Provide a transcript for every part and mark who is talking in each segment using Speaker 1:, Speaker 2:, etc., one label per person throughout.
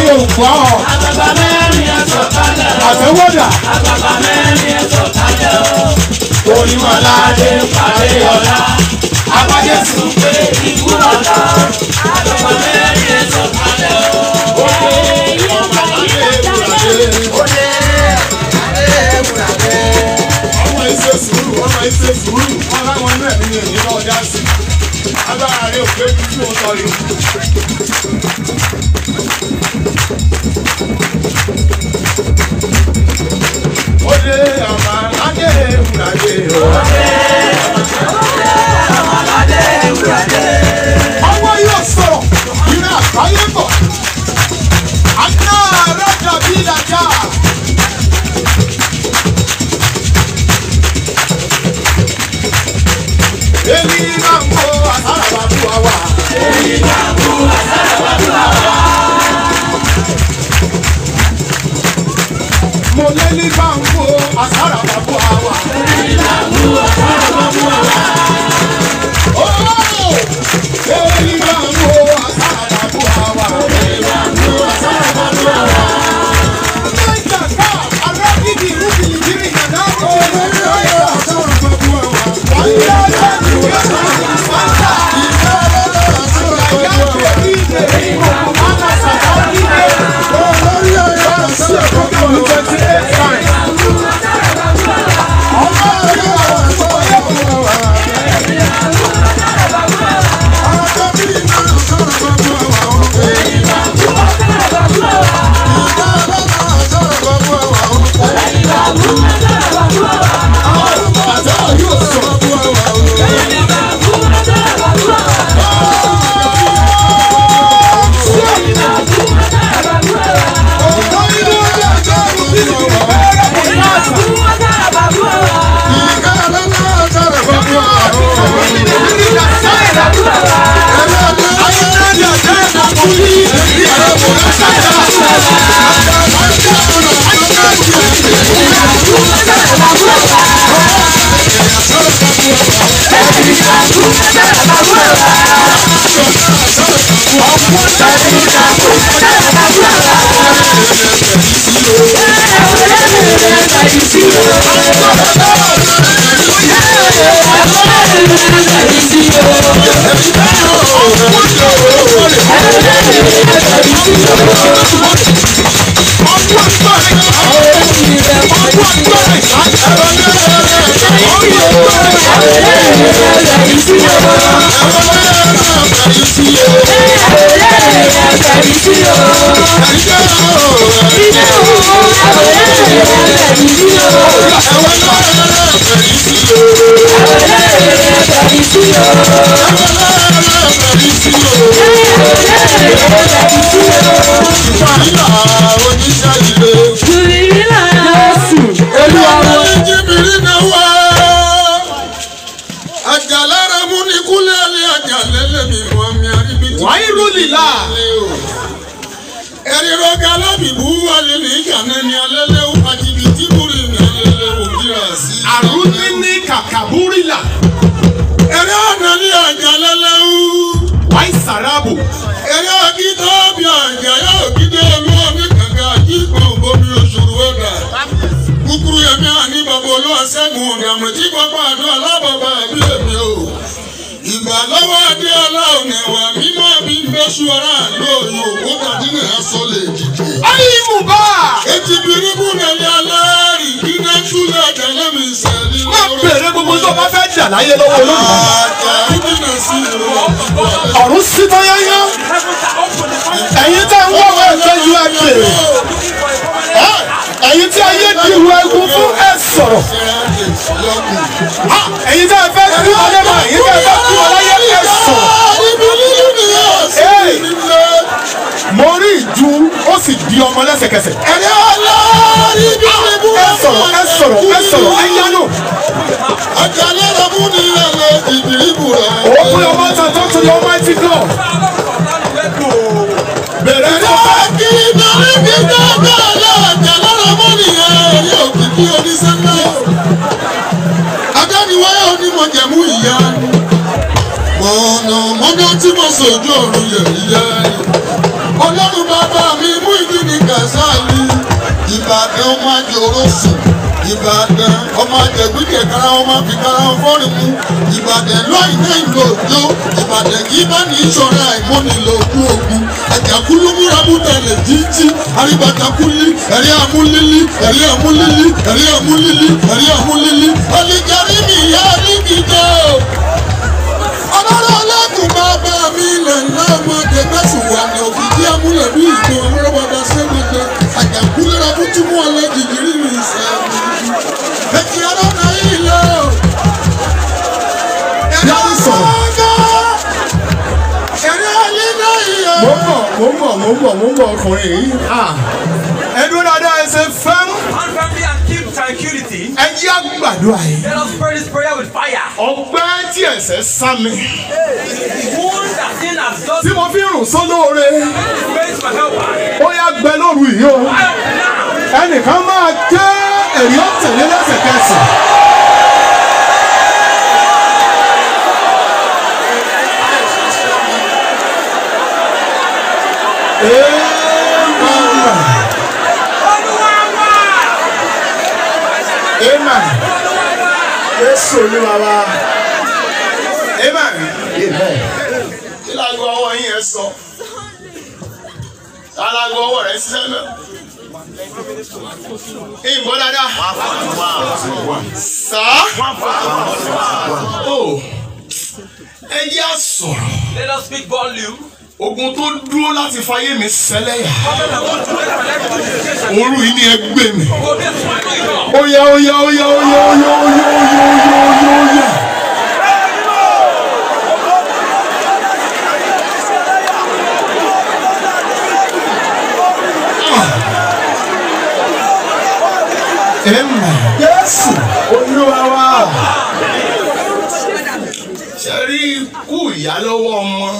Speaker 1: ò gbọ́
Speaker 2: Àgbàgbà mẹ́rin ẹ̀ sọ̀kalẹ̀ o.
Speaker 1: àtẹwọ́dà
Speaker 2: Àgbàgbà mẹ́rin ẹ̀ sọ̀kalẹ̀ o. Onímọ̀ládé parí ọ̀la. Abájẹ́sù pé ikú ọ̀la. Àgbàgbà mẹ́rin ẹ̀ sọ̀kalẹ̀ o. Òde yóò bá yé Òde adé wúradé.
Speaker 1: ọmọ ìṣe sùúrù ọmọ ìṣe sùúrù wọn láwọn inú ẹ̀mí yẹn ní ọjà sí agbára rẹ ò pé bí tí mo sọ yìí. ó dé àmà ládé ìwúradé o.
Speaker 2: Adé wúradé.
Speaker 1: ọwọ́ yóò sọ̀rọ̀ ìrìn àgbáyé bọ̀ àná rájà bí ìdájà. èmi máa ń wo àsárà bàbá wa. mo lé ní bá ń wo àsárà bàbá wa. Oh! èmi máa ń wo àsárà bàbá wa. Naija ká arábìnrin ìlú bìlìbìlì yàrá kò lè lọ yọ àsárà bàbá wa. wọ́n yá lẹ́nu yàrá ìfọ̀ntà. ìfẹ́ lọ́dọ̀ àsárà bàbá wa.
Speaker 3: Àjàlára mú ní kúlẹ̀ ní àjàlẹ́lẹ̀ mi wọ́n mi àríbítí.
Speaker 1: Wàá irú lìlá.
Speaker 3: Ẹ̀rí rọ́gà lábìbú wálé ní ìkànnì ní alẹ́lẹ́ ó àjìbìtì múri ní alẹ́lẹ́ ó kíra sí.
Speaker 1: Àrùní ní kàkàbúrìlà.
Speaker 3: Ẹ̀rí ọ̀nà ní àjàlẹ́lẹ̀ ó.
Speaker 1: Wàá ìsàràbò.
Speaker 3: Ẹ̀rí ọ̀gídọ́ bí àjà yóò gídé ẹ̀mú ọ̀mí kàkà àjíkọ̀ òbómi òṣùrù ẹ̀dà. Kúkúrú yẹmí àní bàbá olúwa sẹ́gun ọ̀dàmù tí pápá àdó alábàbà àbí èmi o. Ìgbà lọ́wọ́ adé ọlọ́run ẹ̀wà mímọ́ bí ń bẹ́ ṣúra lóòyò òkú tàbí ní ẹ̀sọ́ lè dìde.
Speaker 1: Ayé mùbá.
Speaker 3: Etí biribu nàlẹ́ alárì kí náà túlẹ̀ àjàlẹ́ mi sẹ́ni
Speaker 1: Má bèrè gbogbo tó bá fẹ́ jà láyé lọ́wọ́ olódùmarè.
Speaker 3: Àjà ìdílé sí ìlú ọ̀pọ̀.
Speaker 1: Ọ̀run sí tọ́yáyá. Ẹ̀yin tẹ́ ń wọ́wọ́ ẹ̀fẹ́ ju ẹ bèrè. Ẹ̀yin tí ayé di ìwọ ẹ̀gún fún ẹ sọ̀rọ̀. Ẹ̀yin tẹ́ ẹ fẹ́ kí ọlẹ́ máa ẹ̀yin tẹ́ ẹ fẹ́ kí ọláyé ẹ sọ̀rọ̀. Ee, Mo rí ìju ó sì di ọmọ lẹ́sẹ̀kẹsẹ̀.
Speaker 3: Ẹ̀rẹ́ ọlọ́rí biribu
Speaker 1: Ẹ sọ̀rọ̀ ẹ sọ̀rọ̀ ẹ sọ̀rọ̀ ẹ yánú.
Speaker 3: Àjàlẹ́ rẹ̀ mú ní ẹ̀lẹ́ ìbiribu rẹ̀.
Speaker 1: Open your mouth and talk to the Almighty God. Bẹ̀rẹ̀ ní ọ̀fẹ́.
Speaker 3: Ẹ̀rẹ́ kí nàrí bí dáadáa àjàlẹ́ rẹ̀ mú ní ẹ̀rí òkìkí oníṣẹ́lá. Adániwáyé onímọ̀jẹ̀mú ìyá. Mọ̀nà mọ́nà tí mo sojú ọ̀run yẹ̀yẹ́. ọlọ́run bàbá mi mú ìdí ní kàṣáàlì. ìbàdàn ọmọ àjòrò sùn. ìbàdàn ọmọ àjẹgbíjẹ kára ọmọ fi kára fọ́ọ̀rì mú. ìbàdàn lọ́yìn náà ìlú òjò. ìbàdàn kì í bá ní ìṣọ̀rẹ́ àìmọ́nilò ogun ogun. àjàkúlú múra mú tẹ̀lé jíjí. àríbàtàkúlí ẹ̀rí àmúlílí ẹ̀rí àmúlílí ẹ̀rí àmúlílí ẹ̀rí àmúlílí. olùjẹ́rí mi ìyá oníkìjọ́ ọlọ́run ọlọ́kùn bàbá mi ilẹ̀ ńlá ọmọdé gbẹ̀sùn wà ní òkìkí amúlẹ̀ bí ìgbọ̀n ọlọ́run bàbá sẹ́gbẹ̀dẹ̀ àjàkúlẹ̀ra fún túmọ̀ ọlẹ́jìjì rírì ìṣẹ́ ẹ̀kí ọlọ́run ayé lọ.
Speaker 1: Yàrá sọ̀rọ̀.
Speaker 3: ẹ̀rí ayé náà yẹ.
Speaker 1: mo ń bọ̀ mo ń bọ̀ mo ń bọ̀ mo ń bọ̀ ọkùnrin yìí. Ah. ẹ dúró dáadáa ẹ ṣe fẹ́m.
Speaker 2: One family and keep tranquility.
Speaker 1: ẹ jí àgbàdo àyè.
Speaker 2: Let us pray this prayer with fire.
Speaker 1: ọgbẹ́ tí ẹ̀sẹ̀ sá mi.
Speaker 2: Wound that sin has done
Speaker 1: tí mo fi rùn sólóore.
Speaker 2: praise my helper.
Speaker 1: ó yá gbẹ lóru yìí o.
Speaker 2: Help now.
Speaker 1: ẹnìkan máa ké èyí ó tẹ̀lé lẹ́sẹ̀kẹsẹ̀. Amen. Amen. Jésù olúwa wa. Amen. Kí lágbo ọwọ́ yín ẹ sọ? Alágbo ọwọ́ rẹ̀ ṣiṣẹ́ náà. Ìbọn dáadáa. Sá. O. Ẹ yá sọ̀rọ̀.
Speaker 2: Let us speak volume.
Speaker 1: Ogun tó dúró láti fayé mi sẹ́lẹ̀yà.
Speaker 2: Comment I want to let my life be
Speaker 1: Òru yìí ni ẹ gbé mi.
Speaker 2: Go this one, go it
Speaker 1: Oya oya oya oya oya oya oya oya oya oya. Amen. Jésù Olúwa wa. Ṣé rí ikú ìyá lọ́wọ́ ọmọ?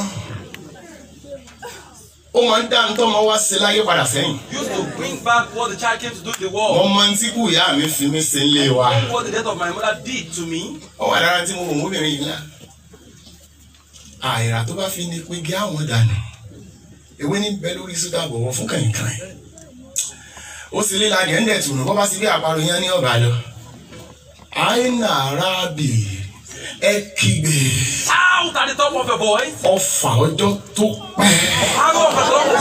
Speaker 1: Ó máa ń dá ní tọ́mọ wá sí láyé padà sẹ́yìn.
Speaker 2: Used to bring back what the child came to do in the world.
Speaker 1: Wọ́n máa ń tí kú ìyá mi fi mí sí ilé wa.
Speaker 2: What the death of my mother did to me.
Speaker 1: Ó wà lára tí mo wò mọ́bìnrin yìí náà. Àìrà tó bá fi ní pé gé àwọn dànù. Ewé ní bẹ lórí sódà bọ̀wọ̀ fún kàìnkàìn. Ó sì líla ní ẹ̀ńdẹ̀ tùnú bọ́ bá sí bí àparò yẹn ní ọ̀gá lọ. Àìnà arábì ẹ kígbe.
Speaker 2: Shout at the top of your voice.
Speaker 1: Ọfà ọjọ́ tó pẹ́.
Speaker 2: Arrow of the Lord.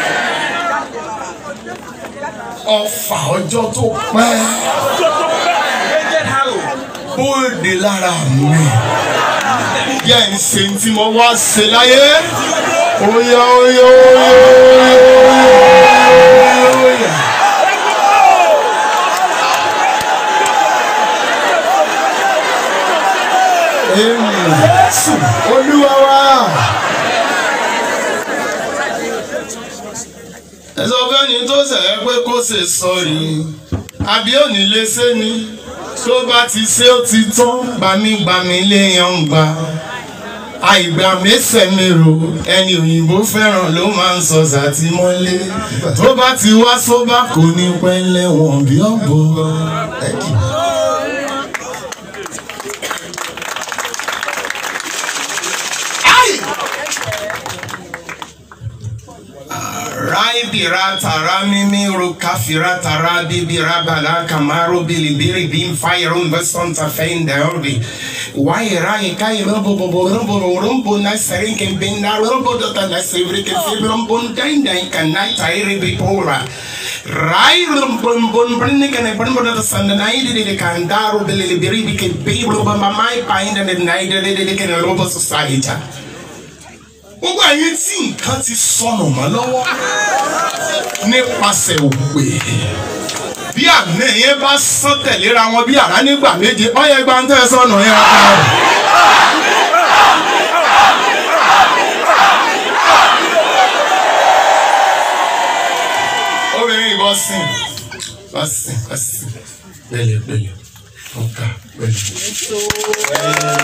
Speaker 1: Ọfà ọjọ́ tó pẹ́.
Speaker 2: Aged arrow.
Speaker 1: Bóde lára mi. Yẹ́ ń ṣe tí mo wá ṣe láyé. Oya oya oya oya oya oya. Amen. Jésù Olúwa wa. Ẹ sọ fẹ́ni tó ṣẹ̀ ẹ́ pé kó ṣe sọ̀rí. Àbí òní lè ṣe ni. Tó bá ti ṣe ó ti tán. Gbàmígbàmí léèyàn ń gbà. Àìgbà mẹ́sẹ̀ mèrò ẹni òyìnbó fẹ́ràn ló máa ń sọ sàtìmọ́lé. Tó bá ti wá sóbà kò ní pẹ́ lẹ́wọ̀n bí ọ̀bọ. Ẹ kì í. Rai bira tara mimi ru kafira tara bibi rabala kamaru bili biri bim fire un baston ta fein da orbi. Wai rai kai rumbo bo bo rumbo ro rumbo na serin ken bin na rumbo do ta na sevri ken fi rumbo dai dai kan na tai ri bi pora. Rai rumbo bon brinne ken bon bon da san na idi de kan daru bili biri bi ken bi rumbo ma mai pa inda de na idi de ken rumbo society gbogbo àyè tí nǹkan ti sọnù mọ́ lọ́wọ́ nípasẹ̀ òwe bí àná yẹn bá sán tẹ̀léra wọn bí àrá nígbà méje ọyẹ gba ń tẹ́ sọnù yẹn ká rẹ̀. obìnrin yìí bọ́ sìn bọ́ sìn bọ́ sìn pẹ̀lẹ́ pẹ̀lẹ́ ọ̀ka pẹ̀lẹ́.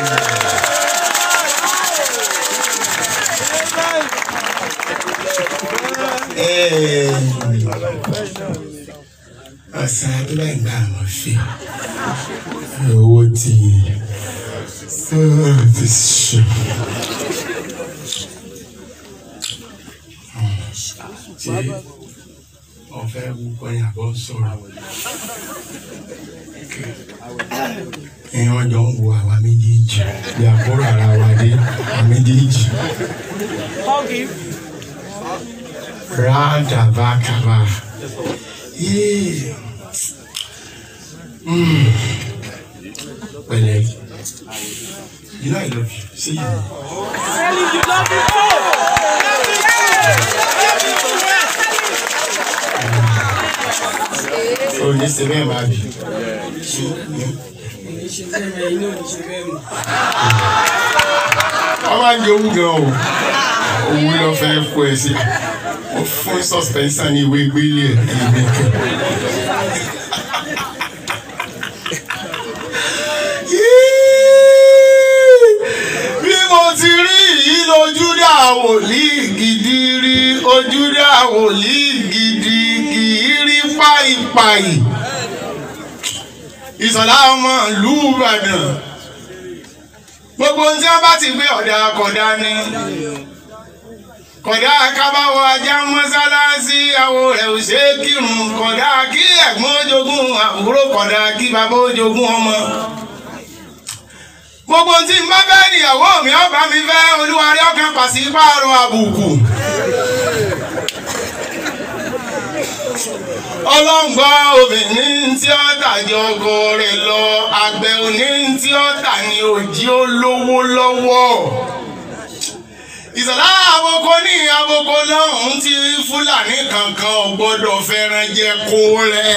Speaker 1: ọ̀sán àdúrà ìgbà àwọn fi owó tí sọ̀rọ̀ ti sùn.
Speaker 3: ṣé ọ̀fẹ́ wúkọ́ yẹn àbọ̀ sọ̀rọ̀ ẹ̀yìn ọjọ́ ń wo àwa méjèèjì bí àbúrò ara wa dé àwa méjèèjì. Radabakaba. Yeah. Mm. Pẹ̀lẹ́. You know I love you. Say you. O ní ṣe bẹ́ẹ̀ máa bì. Wọ́n máa ń jẹ owó gan o. Owó lọ fẹ́ kó ẹ sí. Mo fún suspension ní ìwé gbélé ẹ̀ ẹ̀mí kẹ́. bí mo ti rí yìí lójú dá wòlíì gidi rí ojú dá wòlíì gidi kì í rí páìpáì ìsọ̀lá ọmọ ìlú Ìbàdàn gbogbo ohun tí wọ́n bá ti gbé ọ̀dà kọ̀dá ni kọ̀dá kábàwọ̀ ajá mọ́sálásí àwọ̀ rẹ̀ ò ṣe é kírun kọ̀dá kí ẹ̀gbọ́n ojogún àbúrò kọ̀dá kí bàbá ojogún ọmọ gbogbo tí n bá fẹ́ níyàwó mi ọba mi fẹ́ olúwarí ọkàn pàṣípààrọ̀ àbùkù. ọlọ́ngbọ́ obìnrin tí ó tàjọ ọkọ rẹ̀ lọ àgbẹ̀ òní tí ó tà ní òjì olówó lọ́wọ́. ìsọ̀lá àboko ní àboko lọ́hùn tí fúlàní kankan ò gbọ́dọ̀ fẹ́ràn jẹ kó rẹ̀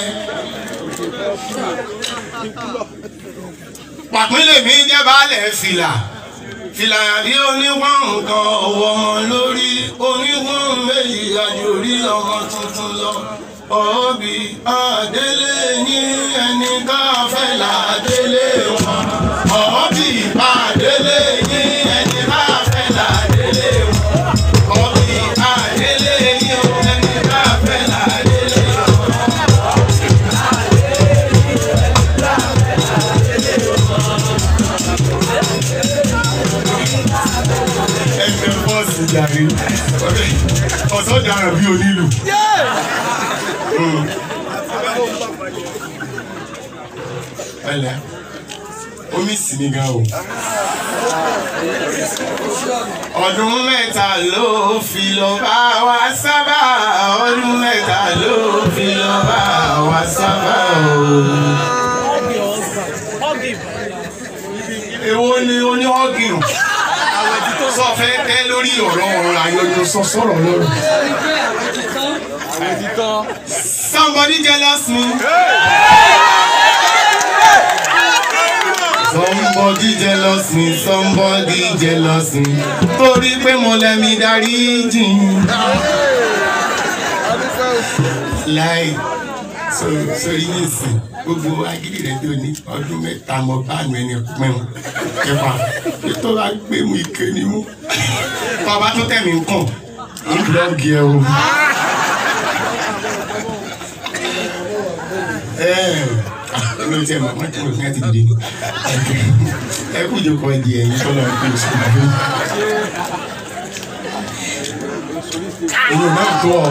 Speaker 3: pàpínlẹ̀ mi jẹ́ baálẹ̀ fìlà fìlà bí oníwọ̀n nǹkan ọwọ́ ọmọ lórí oníwọ̀n méjì àjòrí ọmọ tuntun lọ ọ̀ọ́bì àdélé ní ẹni ká fẹ́ làdélé wọn ọ̀ọ́bì àdélé ní ẹni ká fẹ́ làdélé wọn ọ̀ọ́bì àdélé ní ẹni ká fẹ́ làdélé wọn. ẹgbẹ́ bọ́ọ̀sì jàre ọ̀sán dára bí onílù. ẹlẹ omi sì ni gan o. ọdún mẹ́ta ló fi lọ bá wa sábà ọdún mẹ́ta ló fi lọ bá wa sábà o. èwo ni oníhọ́gìn sọ fẹ́ tẹ́ lórí ọ̀rọ̀ ọ̀rọ̀ àyọjọ sọ sọ̀rọ̀ lọ́rọ̀. Somebody jealous me. Somebody jealous me, somebody jealous me. Torí pé mo lẹ́mi darí jìn. Láì so sórí ní ìsìn gbogbo agídí rẹ tó ní ọdún mẹ́ta mọ báàmù ẹni pẹ́ẹ́n kẹfà tó bá gbé mu ike ni mú. Bàbá tó tẹ̀ mí ń kàn ń blọ́ọ̀gì ẹ o. Ẹ̀ẹ́d mi ò tiẹ̀ mọ̀ mọ́ tí mo fi ẹ́ ti dìde ni. Ẹ kú ìjókòó ẹ di ẹ̀yìn tó lọ pé oṣù tó dé. Èmi ò náà tó ọ.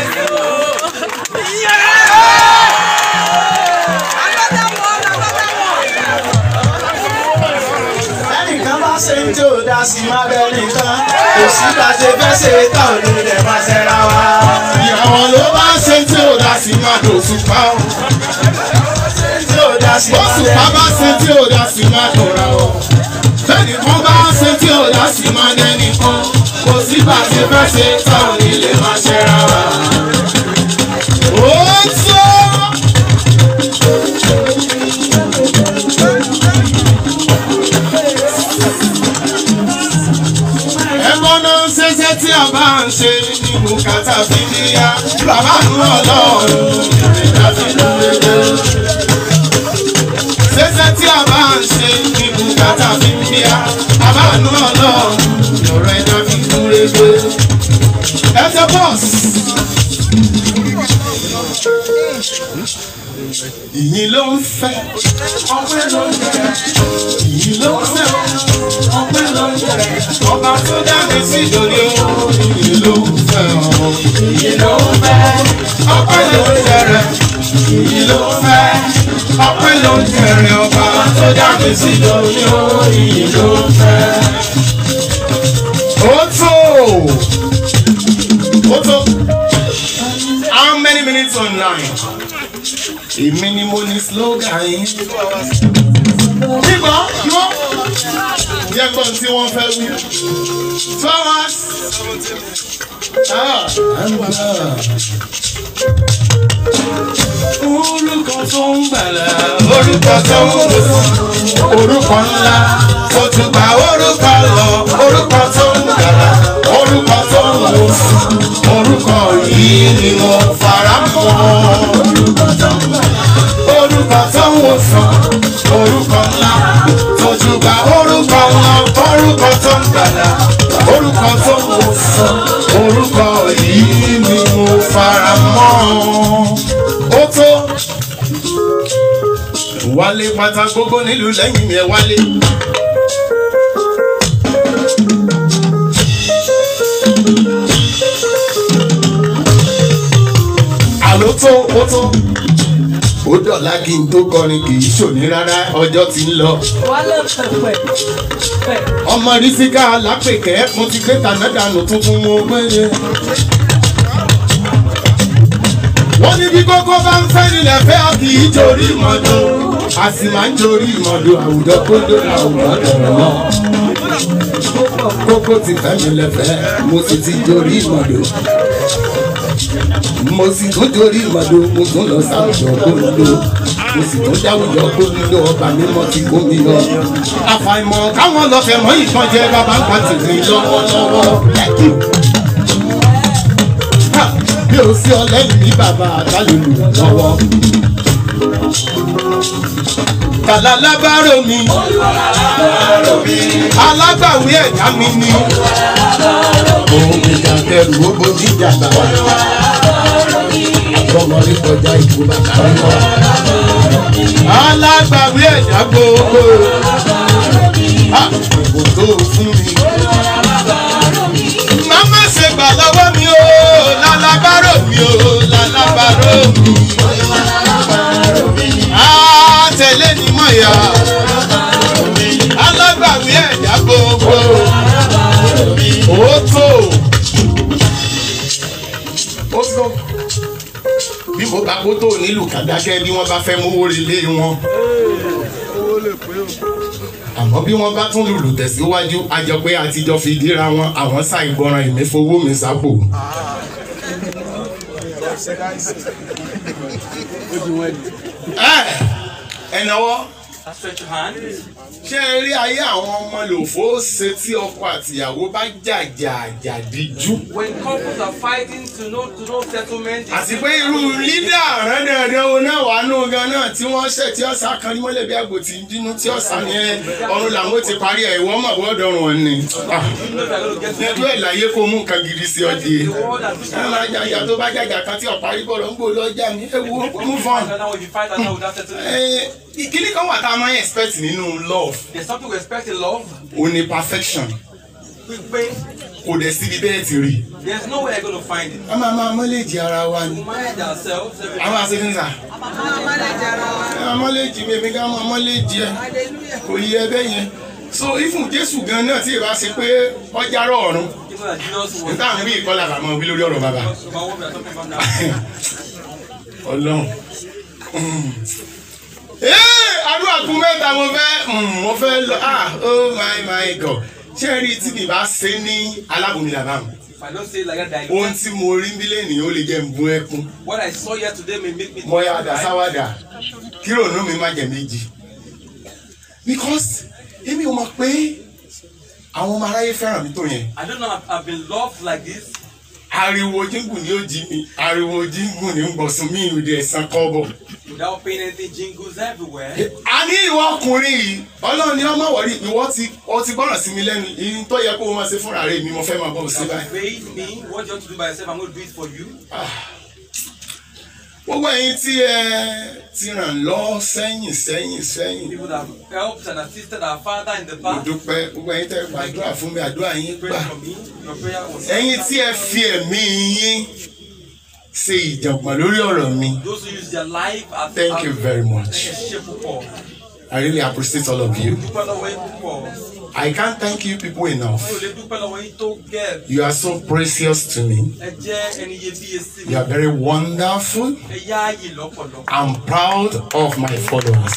Speaker 1: ẹnìkan bá ṣe ń tí ò dá sí má bẹ́ẹ̀ nìkan kò sí bá ṣe fẹ́ ṣe tán ní ilẹ̀ máa ṣẹ́ra wa.
Speaker 3: Ìyàwó ló bá ṣe tí ò dá sí máa dò òṣùpá o.
Speaker 1: tí ò dá sí má
Speaker 3: Òṣùpá bá ṣe tí ò dá sí máa dòra o. Fẹ́nìkan bá ṣe tí ò dá sí máa dẹ́nìkan. Kò sí bá ṣe fẹ́ ṣe táwọn nílé máa ṣẹ́ra wa. Ó tó. Ẹ̀gbọ́n náà ń ṣẹṣẹ́ tí a bá ń ṣe ní bùkátà fi níyà. Bàbá ń lọ lọ́rùn ìrìnà fi lóore ṣẹṣẹ tí a bá ń ṣe ní bùkátà fi ń bíyà àbánú ọlọ́run lọ́rọ̀ ẹja fi kún rege. ẹsẹ̀ bọ́ọ̀sì. ìyìn ló ń fẹ́ ọpẹ́ ló ń jẹ ìyìn ló ń fẹ́ ọpẹ́ ló ń jẹ
Speaker 1: jẹrẹ ọba tó dá mi sí lórí òyìn ló ń fẹ́ ọ. Ìyìn ló ń fẹ́ ọpẹ́ ló ń jẹrẹ ìyìn ló ń fẹ́ ọpẹ́ ló ń jẹrẹ ọba tó dá mi sí lórí òyìn ló ń fẹ́. Ó tó ó tó how many minutes online? Èmi ni mo ní slogan yín. Nígbà yóò jẹ́ gbọ́n tí wọ́n fẹ́ wí. Two hours. Ah, Orúkọ tó ń gbàlà, orúkọ tó ń wòsàn, orúkọ ńlá, tó tún gba orúkọ lọ, orúkọ tó ń gbàlà, orúkọ tó ń wòsàn, orúkọ yìí ni mo fara mọ́. Orúkọ tó ń wòsàn, orúkọ ńlá, tó tún gba orúkọ lọ, orúkọ tó ń gbàlà, orúkọ tó ń wòsàn, orúkọ yìí ni mo fara mọ́. Ó tó wálé pátá gbogbo nílùú lẹ́yìn yẹn wálé. àló tó ó tó ó dọ̀la kí n tó kọrin kì í ṣòní rárá ọjọ́ ti ń lọ.
Speaker 4: wálé pẹpẹ pẹ
Speaker 1: ọmọ rísíkà lápèkẹ́ mo ti gbé tànádànù tuntun mo gbére. wọ́n ní bí kókó bá ń fẹ́ nílẹ̀ fẹ́ a kì í jorí ìmọ̀dó a sì máa ń jorí ìmọ̀dó àwùjọ kódó àwùjọ dọ̀rọ̀ náà. kókó ti fẹ́ mi lẹ́fẹ̀ẹ́ mo sì ti jorí ìmọ̀dó. mo sì tún jorí ìmọ̀dó mo tún lọ sáwùjọ kódó mo sì tún dáwùjọ kódó ọba mímọ́ ti kó mi lọ. àfàìmọ̀ káwọn lọ fẹ́ mọ́ ìkan jẹ bàbá ń pa tìrì lọ́wọ́lọ́wọ́. Ha! bí o sí ọlẹ́yìn ní bàbá àtàlùlù lọ́wọ́. Tàlà lábárò mi, alágbàwí ẹ̀dá mi ni. Òun ìjà kẹrù ó bojú ìjà bàbá. Àtọmọdé kọjá ìbò bàbá mi wá. Alágbàwí ẹ̀dá gbogbo. Ah, Ìbò tó fún mi. Màmá ṣe gbà lọ́wọ́ mi o, lálábárò mi o, lálábárò mi. Á tẹ̀lé ni mọ̀ yá. Alágbàwí ẹ̀dá gbogbo. Ó tó. Ó tó. Bí mo bá kó tó nílùú kàdákẹ́ bí wọ́n bá fẹ́ mówó relé wọn. Àmọ́ bí wọ́n bá tún lùlù tẹ̀síwájú, a jọ pé àtijọ́ fi díra wọn, àwọn ṣàìgbọràn ìmẹ́fowó mi sápò. Ẹ ẹ náwó
Speaker 2: Stretch your hand.
Speaker 1: ṣé ẹ rí ayé àwọn ọmọ lòfó ṣe tí ọkọ àtìyàwó bá jàjà àjàdíjú.
Speaker 2: When couples are fighting to no to no settlement,
Speaker 1: àti pé irú lídà rẹ́dẹ̀rẹ́dẹ́ wo náà wà nù gan náà tí wọ́n ṣẹ̀ tí ọ̀sà kan ní mọ́lẹ̀ bí àgbò tí ń bínú tí ọ̀sà yẹn ọ̀run làwọn ti parí ẹ̀ ìwọ́n mọ̀ bọ́ọ̀dọ̀ ọ̀run ni. Ah,
Speaker 2: you know they're going to get
Speaker 1: ẹjọ́ ẹ̀ láyé kó mú nǹkan gidi sí ọdí.
Speaker 2: the world that which
Speaker 1: ẹ máa jàjà tó bá jàjà kan tí ọ̀parí bọ̀rọ̀ ń gbò lọ́jà mi ẹ wo move on.
Speaker 2: now if you fight and now without settlement,
Speaker 1: Ẹ, ìkíní kan wà tá a máa ń expect nínú love
Speaker 2: there's something we expect in love.
Speaker 1: ó ní perfection
Speaker 2: We pay.
Speaker 1: kò dẹ̀ síbi bẹ́ẹ̀ ti rí.
Speaker 2: There's no way I'm going to find it.
Speaker 1: a máa máa mọ́lẹ́jì ara wa ni.
Speaker 2: We manage ourselves. every-
Speaker 1: a máa ṣe fún sà. ẹ máa mọ́lẹ́jì mi èmi ká máa mọ́lẹ́jì ẹ kò yẹ ẹbẹ yẹn. so ifun jésù gan náà tí ìbá ṣe pé ọjà rọ ọ̀run
Speaker 2: You know that Jesus was.
Speaker 1: níta àwọn bí ìkọlà bàmọ́ wí lórí ọ̀rọ̀ bàbá.
Speaker 2: About what we are talking about now.
Speaker 1: ọlọ́run. ee àdúrà kún mẹ́ta mo fẹ́ mm, mo fẹ́ lọ ah oh my my god ṣé ẹ rí tí mi bá ṣe ní alábòmí làbá mi
Speaker 2: If I don't say it like that, I
Speaker 1: ohun tí mo rí nílé ènìyàn ó lè jẹ́ ń bú ẹkún
Speaker 2: what I saw here today may make me.
Speaker 1: mo yà dá sáwádà kí ròónú mi má jẹ méjì because èmi ò mọ̀ pé àwọn ọmọ aráyé fẹ́ràn mi tó yẹn
Speaker 2: I don't know. I've, I've been loved like this.
Speaker 1: ariwo jíngùn ni ó jí mi ariwo jíngùn ni ń gbọ̀sùn mí ìrùdí ẹ̀sán kọ́bọ̀.
Speaker 2: Without paying anything, jingles everywhere.
Speaker 1: a ní ìwọ ọkùnrin yìí ọlọ́run ni ọmọ wọ̀rí ìwọ ti ọ ti gbọ́ràn sí mi lẹ́nu ìyìn tó yẹ kó o máa ṣe fúnra rẹ̀ mi mo fẹ́ máa bọ̀ sí
Speaker 2: You
Speaker 1: báyìí.
Speaker 2: have paid me. What you want to do by yourself, I'm going to do it for you.
Speaker 3: gbogbo ẹ̀yin tí ẹ ti ràn lọ sẹ́yìn sẹ́yìn sẹ́yìn
Speaker 2: People that have helped and assisted our father in the
Speaker 3: mo
Speaker 2: past.
Speaker 3: dúpẹ́ gbogbo ẹ̀yin tẹ́ gbàdúrà fún mi àdúrà yín
Speaker 2: Pray
Speaker 3: gbà
Speaker 2: for me. Your prayer was
Speaker 3: ẹ̀yin tí ẹ fi ẹ̀mí yín ṣe ìjàngbọ̀n lórí ọ̀rọ̀ mi
Speaker 2: Those who use their life as
Speaker 3: thank you very much
Speaker 2: Ẹ ṣé púpọ̀.
Speaker 3: I really appreciate all of you
Speaker 2: Dúpẹ́ lọ́wọ́ yín púpọ̀.
Speaker 3: I can't thank you people enough
Speaker 2: Mi ò lè dúpẹ́ lọ́wọ́ yín tó gẹ̀.
Speaker 3: you are so precious to me
Speaker 2: Ẹ jẹ́ ẹni iyebíye sí mi.
Speaker 3: you are very wonderful
Speaker 2: Ẹ yáàyè lọ́pọ̀lọpọ̀.
Speaker 3: I'm proud of my followers.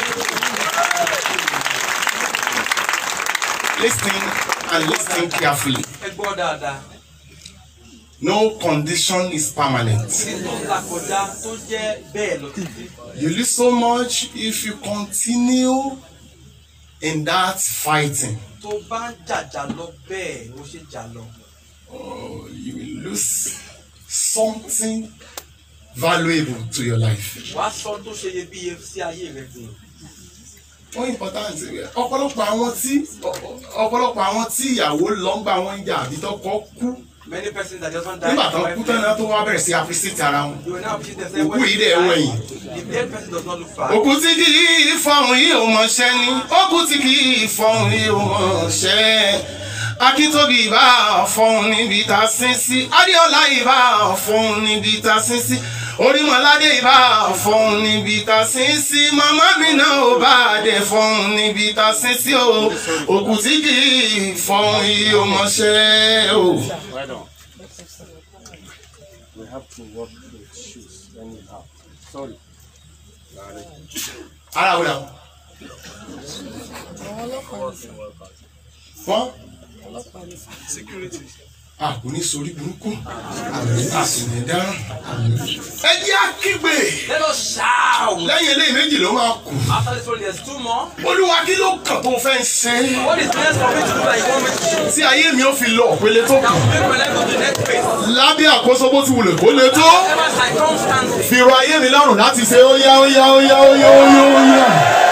Speaker 3: Listen and listen carefully.
Speaker 2: Ẹ gbọ́ dáadáa.
Speaker 3: No condition is permanent.
Speaker 2: Kí tó ń là kọjá tó jẹ́ bẹ́ẹ̀ lọ títí.
Speaker 3: You lose so much if you continue in that fighting.
Speaker 2: Tó bá ń jàjà lọ bẹ́ẹ̀ ló ṣe jà lọ.
Speaker 3: Oh, you will lose something valuable to your life.
Speaker 2: Wàá sọ tó ṣe iyebíye sí ayé rẹ̀ dùn.
Speaker 3: Ó important ọ̀pọ̀lọpọ̀ àwọn tí ọ̀pọ̀lọpọ̀ àwọn tí ìyàwó lọ́ngbà wọn ń jà àbí tọkọ kú
Speaker 2: Many persons that just want die.
Speaker 3: nígbà tó kú tán náà tó wá bẹ̀rẹ̀ sí appreciate ara wọn.
Speaker 2: You will now appreciate themselves
Speaker 3: Òkú yìí dẹ̀ wọ̀nyí.
Speaker 2: The dead person does not look far.
Speaker 3: òkú tí kì í fọhùn yìí ò mọṣẹ́ ni òkú tí kì í fọhùn yìí ò mọṣẹ́ akíntóbi ìbá fọhùn níbi tá a sin sí adéọlá ìbá fọhùn níbi tá a sin sí orímọládé ìbá fọhùn níbi tá a sin sí màmá mi náà ò bá dé fọhùn níbi tá a sin sí o òkú tí kì í fọhùn yìí ò mọṣẹ́ o.
Speaker 5: Right on. We have to work with shoes anyhow. Sorry.
Speaker 3: ara wò la. wọ́n. a kò ní sori burúkú a sì ní dáràn. ẹ jẹ́ àkígbe
Speaker 2: Let us shout.
Speaker 3: lẹ́yìn eléyìí méjì ló máa kù.
Speaker 2: After this one, there's two more.
Speaker 3: olúwa kí ló kàn tó fẹ́ ṣe
Speaker 2: What is next for me to do that you want me to do?
Speaker 3: tí ayé mi ó fi lọ òpele tó
Speaker 2: That
Speaker 3: kù.
Speaker 2: will make my life go to the next phase.
Speaker 3: lábẹ́ àkóso bó ti wulẹ̀ kó le tó.
Speaker 2: Whatever circumstances.
Speaker 3: fi rọ ayé mi lọ́rùn láti ṣe ó yá ó yá ó yá ó yá ó yá ó yá.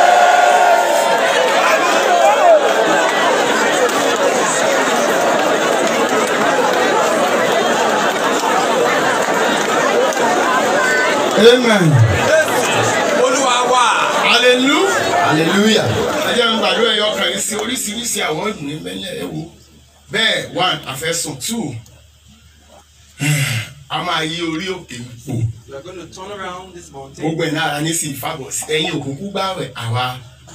Speaker 3: amen
Speaker 2: Olúwa wà.
Speaker 3: hallelujah hallelujah. ẹ jẹ́ n gbàdúrà ẹ̀yọ kan yìí sí oríṣiríṣi àwọn ìdùnnú mẹ́lẹ̀ ẹ̀ wò bẹ́ẹ̀ one àfẹ́sùn two a máa yí orí òkè ipò
Speaker 2: We are going to turn around this mountain.
Speaker 3: gbogbo ẹ̀ náà ní sí ìfàbọ̀ sí ẹ̀yin òkùnkùn gbàwẹ̀ àwa.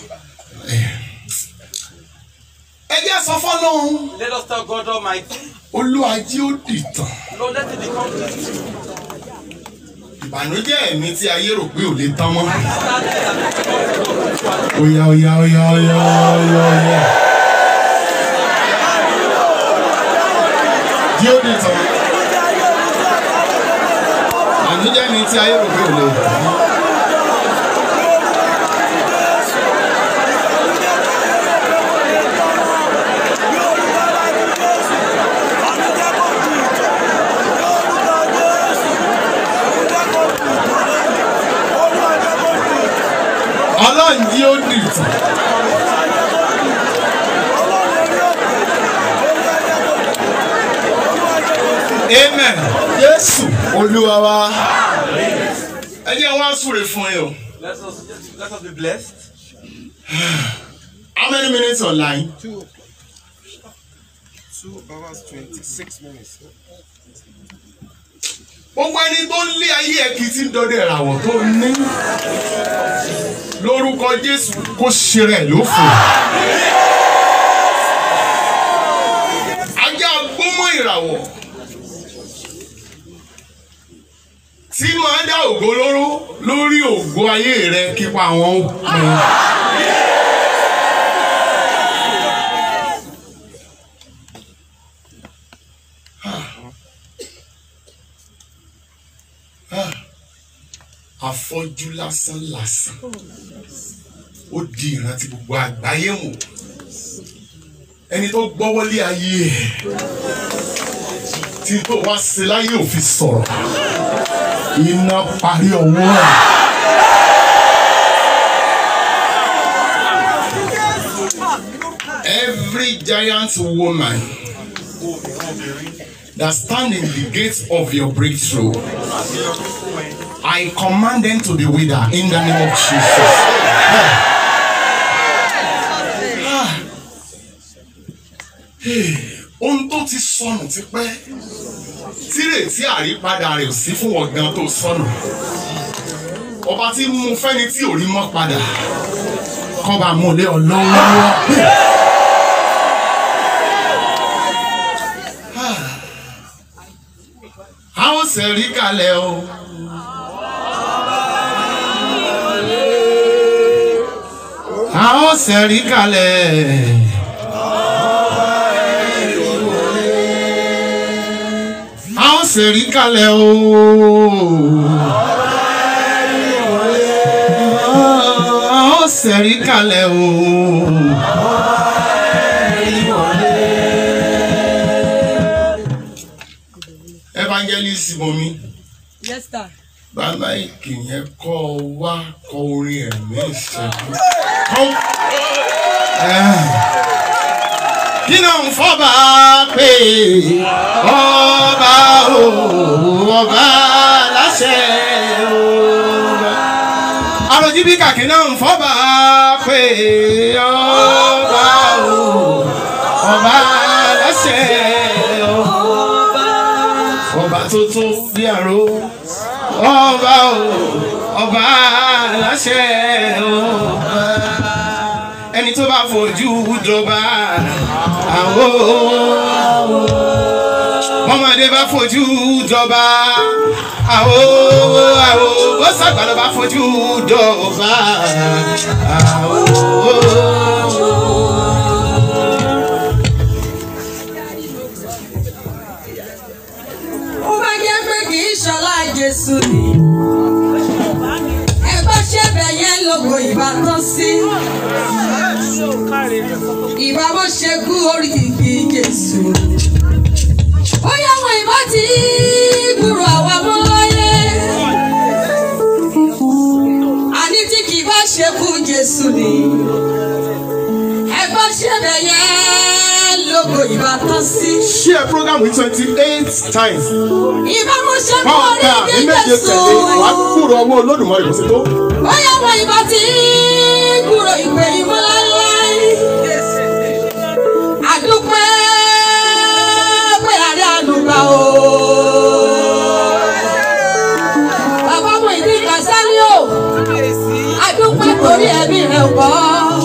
Speaker 3: ẹ jẹ́ sọ fọ́lọ́run
Speaker 2: Let us tell God Almighty,
Speaker 3: olúwàjí ó dìtàn
Speaker 2: Lord, let it become history.
Speaker 3: ìbànújẹ́ ẹ̀mí tí ayé rò pé ò lè tán mọ́.
Speaker 2: Sadness that has come to God.
Speaker 3: Oya oya oya oya oya oya. Jí ó dìtàn. Ìbànújẹ́ ẹ̀mí tí ayé rò pé ò lè tán mọ́. Ọlọ́run jí ó dìtàn. Amen. Jésù Olúwa wa. Ẹ jẹ́ wá súre fún yín o.
Speaker 2: Let us, let us be blessed.
Speaker 3: How many minutes online?
Speaker 5: Two hours, 26 minutes.
Speaker 3: Gbogbo ẹni tó ń lé ayé ẹ̀ kì í ti ń dọdẹ ìràwọ̀ tó ní. Lórúkọ Jésù kó ṣe rẹ̀ lófo. Ajá gbọ́mọ ìràwọ̀ tí máa dá ògo lóró lórí ògo ayé rẹ kípa àwọn ọmọ. afọ́jú lásán lásán ó di ìrántí gbogbo àgbáyé wò ẹni tó gbọ́wọ́lé ayé ẹ̀ tí tó wá sí láyé ò fi sọ̀rọ̀ iná parí ọwọ́ ẹ̀. Every giant woman that stand in the gates of your breakthrough
Speaker 1: I command them to be wither in the name of Jesus. Ohun tó ti sọnù ti pẹ́ tírètí àrípadà rẹ̀ ò sí fún ọ̀gán tó sọnù. Ọba tí mú fẹ́ni tí ò rí mọ́ padà kọ́ba mú lé ọ lọ́wọ́. A ó ṣẹ̀rí kalẹ̀ o. A ó ṣẹ̀rí kalẹ̀. A ó ṣẹ̀rí kalẹ̀ o. A ó ṣẹ̀rí kalẹ̀ o. Evangelist Bomi
Speaker 4: Yes, sir.
Speaker 1: bàbá ìkì yẹn kọ́ ọ wá kọ orin ẹ̀mí ìṣẹ́gun. Kọ́- Eh. kí náà ń fọ́ba pé ọba o ọba láṣẹ o. àròjì bí kàkí náà ń fọ́ba pé ọba o ọba láṣẹ o. ọba tó tó bí àrò ọba o ọba aláṣẹ ọba ẹni tó bá fojú jọba àwo ọmọdé bá fojú jọba àwo àwo bó sàgbàlọ́ bá fojú jọba àwo.
Speaker 4: Ó bá jẹ́ pé kì í ṣọlá Jésù ni. Ẹgbẹ́ ṣẹ̀bẹ̀ yẹn lógo ìbátan sí. Ìbá bó ṣe kú orí kìkì Jésù. Ó yá wọn ìbá ti gbúrò àwa mọ́ láyé. Àní tí kì í bá ṣe kú Jésù ni. Ẹgbẹ́ ṣẹ̀bẹ̀ yẹn lógo ìbátan sí.
Speaker 1: share program with twenty-eight times.
Speaker 4: Ìbá mo ṣe kú
Speaker 1: Báwo
Speaker 4: orí
Speaker 1: ká ní
Speaker 4: kìkì
Speaker 1: méje
Speaker 4: Jésù.
Speaker 1: tẹ̀lé wàá kúrò ọwọ́ olódùmarè kò sí tó.
Speaker 4: Bóyá wọn ìbá ti gbúrò ìpè ìmúláláì. Àdúpẹ́ pé àrí àdúgbà o. Bàbá mo ìdí Kàsálí o. Àdúpẹ́ torí ẹbí rẹ̀ ò bọ́.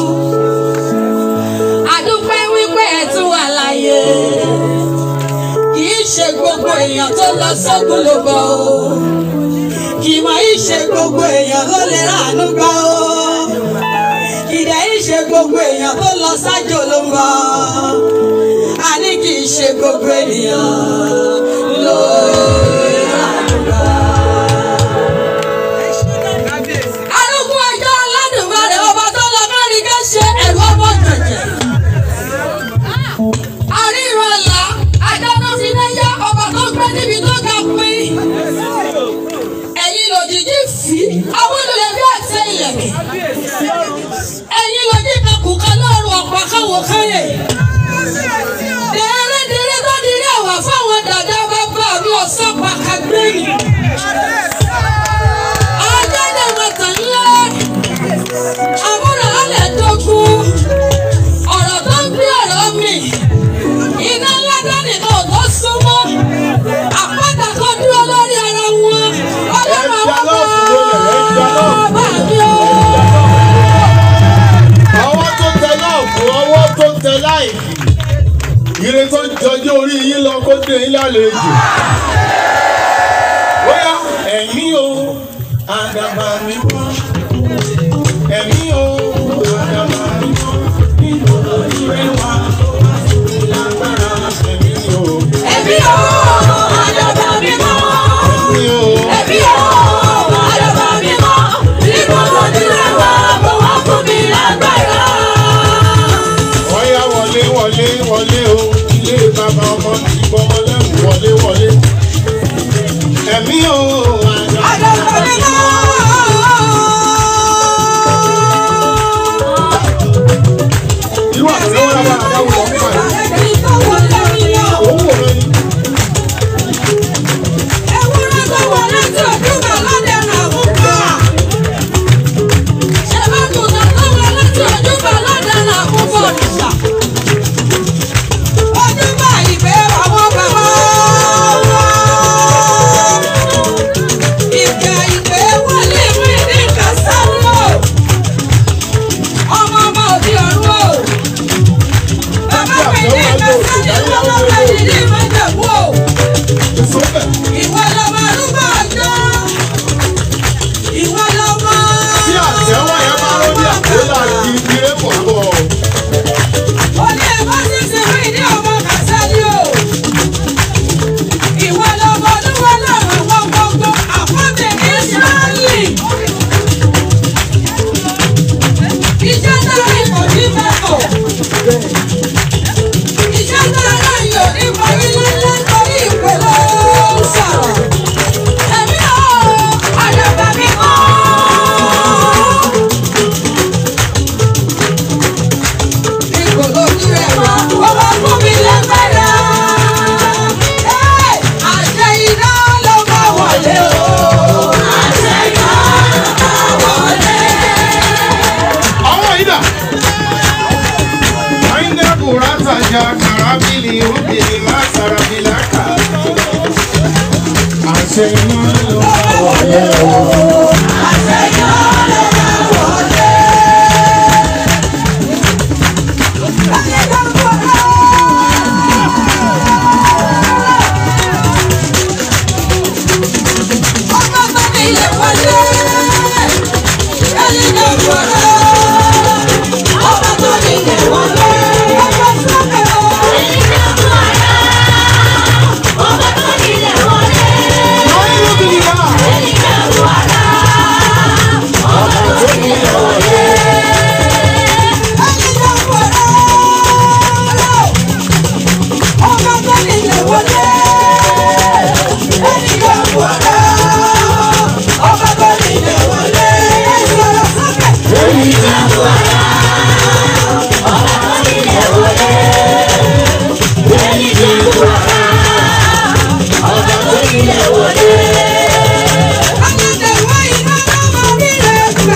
Speaker 4: Àdúpẹ́ wípé ẹ̀ tún wà láyé. Kì í ṣe gbogbo èèyàn tó lọ sógun ló bọ̀ o kì í mọ ìṣe gbogbo èèyàn ló lè ráàánú gbà ó kìdẹ̀ ìṣe gbogbo èèyàn tó lọ sájò ló ń bọ̀ àní kì í ṣe gbogbo ènìyàn ló lè ráàánú gbà. arúgbó ẹjọ́ aládùnmarè ọba tó lọ mẹ́rin ká ṣe ẹ̀rọ ọmọ jẹ̀jẹ̀ àríran ọ̀la adáná fi náà yá ọba tó gbé níbi tó ga pín ẹ̀yin lòdìdí fi àwọn olùlẹ̀ bí àti ilẹ̀kẹ̀. ẹ̀yin lòdì kakùn kan lọ́rùn ọ̀pá káwọ̀ káyè. dèrèdèrè tó dirí ẹ̀wà fáwọn dàda bàbá mi ọ̀sán pàkàgbẹ́yìn. ajáde mọ̀tàn ńlá àmúra alẹ̀ dógún ọ̀rọ̀ tó ń gbé ọ̀rọ̀ mi iná ńlá dání náà tó súnmọ́ àpáta kan dúró lórí ara wọn ọlọ́run àwọn bàbá mi o.
Speaker 1: ọwọ́ tó tẹ láàbù ọwọ́ tó tẹ láìkì ire tó jọjú orí yín lọ kó dé yín lálejò bóyá ẹ̀mí o àdàbà mi mọ́ ẹ̀mí o àdàbà mi mọ́ nínú ìrẹ́ wa lágbára ẹ̀mí o
Speaker 4: ẹbí o àdàbà mi mọ́
Speaker 1: ẹ̀mí o
Speaker 4: ẹbí o àdàbà mi mọ́ níbo lójú rẹ̀ wá bó wá fún mi lágbára.
Speaker 1: ọ̀yá wọlé wọlé wọlé o ilé bàbá ọmọ tí gbọmọ lẹ́rù wọlé wọlé ẹ̀mí o àdàbà.
Speaker 4: àdàbà mi mọ́.
Speaker 1: irú àtẹ̀wọ́ lábàá àdáwọ̀ ọ̀hún wà ní.
Speaker 4: ẹni tó wọlé mi yọ.
Speaker 1: òun wò lóyún.
Speaker 4: ewúrẹ́ tó wọlé tí òdúgbà lọ́dẹ rà kẹsàn-án ìwọ lọ́mọ ìdílé ìmọ̀jẹ̀bú o. Ìwọ lọ́mọ arúgbó ọjọ́. Ìwọ lọ́mọ.
Speaker 1: Tí àtẹ̀wọ́ yẹn bá rọ́ ní àpòlá kí kéré pọ̀ bọ̀.
Speaker 4: Ó ní ẹ̀fọ́ sí ti rí ìdí ọmọ kàṣálí o. Ìwọ lọ́mọ olúwa lọ́rọ̀ wọn gbogbo àkọ́bẹ̀ Ísírẹ́lì. Iṣẹ́ náà rí kò ní mẹ́kọ̀. Iṣẹ́ náà rí yóò ní parí lálẹ́ torí ìpè ló ń sọ̀rọ̀. Ẹ̀mí ò àdàbà mi kọ́. Ipò lójú rẹ̀ wá, ó wá fún mi lágbára. Ẹ́, Àṣẹ iná ló máa wọlé o. Àṣẹ iná ló máa wọlé.
Speaker 1: Àwọn yìí dà. Àyìndé Bùrátà jà kàrábìlì rúbìlì má sàràbìlà kà. Àṣẹ iná ló máa wọlé o.
Speaker 4: Àṣẹ iná ló máa wọlé. Àṣẹ iná ló máa wọlé. Ọmọ tó ní ilé wọlé. Ẹni tó wọlé. Ọmọ tó ní ilé wọlé. Ọmọ sọ́kè o.
Speaker 1: Lọ́yìn rúbìlì náà.
Speaker 4: Ẹni tó wọlé. Ọmọ tó ní ilé wọlé. Ẹni tó wọlé. Ọmọ tó ní ilé wọlé. Sọ̀rọ̀ sókè. Ayọ̀dẹ̀wọ̀ iná ló máa rí rẹ̀ gbà.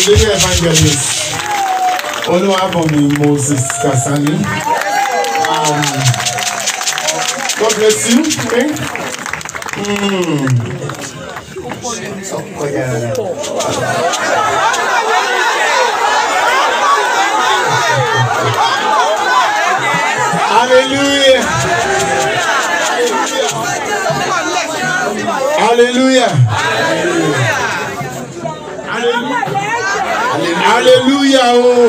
Speaker 1: lady evangelist olúwàbọ̀mí moses kasani um, god bless you okay? mm. ọkọ yàrá. Hallelujah. Hallelujah. Hallelujah. Oh.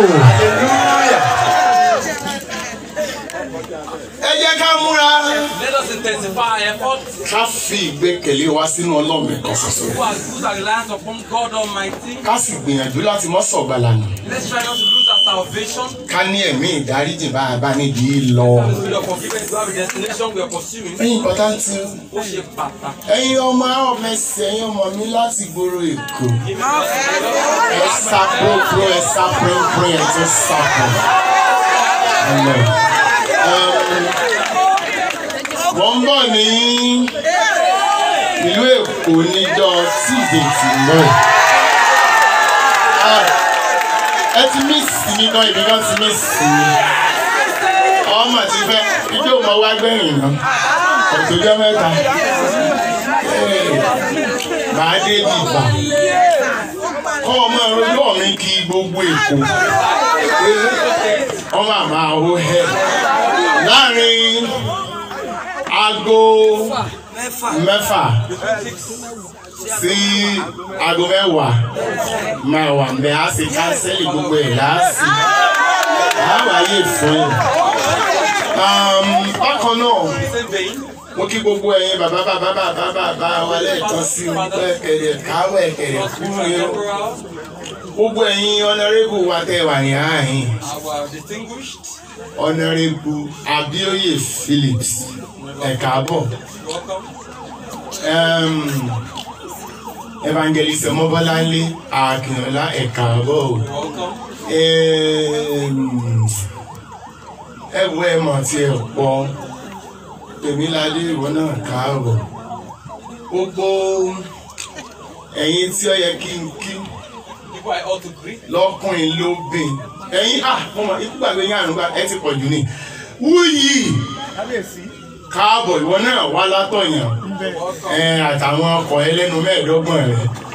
Speaker 1: Ẹ jẹ́ ká múra.
Speaker 2: Let us intensify our efforts.
Speaker 1: Ká fi ìgbẹ́kẹ̀lé wa sínú Ọlọ́run ẹ̀kan ṣoṣo.
Speaker 2: Who has put our reliance upon God Almighty.
Speaker 1: Ká sì gbìyànjú láti mọ́ sọ̀gbàlà nù.
Speaker 2: Let's try not to lose our salvation.
Speaker 1: Ká ní ẹ̀mí ìdáríjì bá a bá nídìí lọ.
Speaker 2: That is with our forgiveness. We have a destination we are pursuing.
Speaker 1: Ẹ̀yin pọ̀tántì.
Speaker 2: Ó ṣe pàtàkì.
Speaker 1: Ẹ̀yin ọmọ ọmọ ẹsẹ̀ ẹ̀yin ọmọ mi láti gbòòrò Èkó. Ẹ sá púrúpúrú ẹ sá pínpín ẹ tún sá pọ̀. Ẹ̀lọ́. Wọ́n ń bọ̀ ní ìlú Èkó níjọ́ tíìdé tì mọ́ ẹ̀. Ẹ ti mí sí mi náà, ìbí náà ti mí sí mi. Ọmọ ti fẹ́ ijó mọ wá gbẹ̀yìn náà. Ọ̀tọ́jọ́ mẹ́ta. Màá dé dìgbà. Kọ́ ọmọ ẹ̀rọ mi kí gbogbo Èkó. Ọmọ àmà ó hẹ́. Láàárín aago mẹ́fà sí aago mẹ́wàá máa wà mẹ́ á sì kánsẹ́lì gbogbo ẹ̀ láàsì. Àwáyé fún ẹ̀. Bákan náà
Speaker 2: Same vein.
Speaker 1: mo kí gbogbo ẹ̀yin bàbá bàbá bàbá bàbá wa lẹ́ẹ̀kan sí i wípé ẹ̀kẹ̀rẹ̀ káwọ̀ ẹ̀kẹ̀rẹ̀ kúrú ni ó. gbogbo ẹ̀yin ọ̀nàrẹ́bù wa tẹ̀ wà ní ààyìn
Speaker 2: Our distinguished.
Speaker 1: ọ̀nàrẹ́bù Abíóyè Phillips ẹ̀ka bọ̀
Speaker 2: Welcome.
Speaker 1: evangelist ọmọbọ́láńlé akínọlá ẹ̀ka bọ̀ o.
Speaker 2: Welcome.
Speaker 1: ẹ wo ẹ mọ̀ tí ẹ pọ̀ tèmíládé ìwọ náà káàbọ̀ gbogbo ẹ̀yin tí ó yẹ kí n kí
Speaker 2: People I ought to greet.
Speaker 1: lọ́kùnrin lóbìn ẹ̀yin ah mo mọ̀ ikú gbàgbé yín àrùn gbà ẹ ti pọ̀ jù ní wúyì káàbọ̀ ìwọ náà wá látọ̀yàn ẹ àtàwọn ọkọ̀ ẹlẹ́nu mẹ́ẹ̀ẹ́dọ́gbọ̀n rẹ̀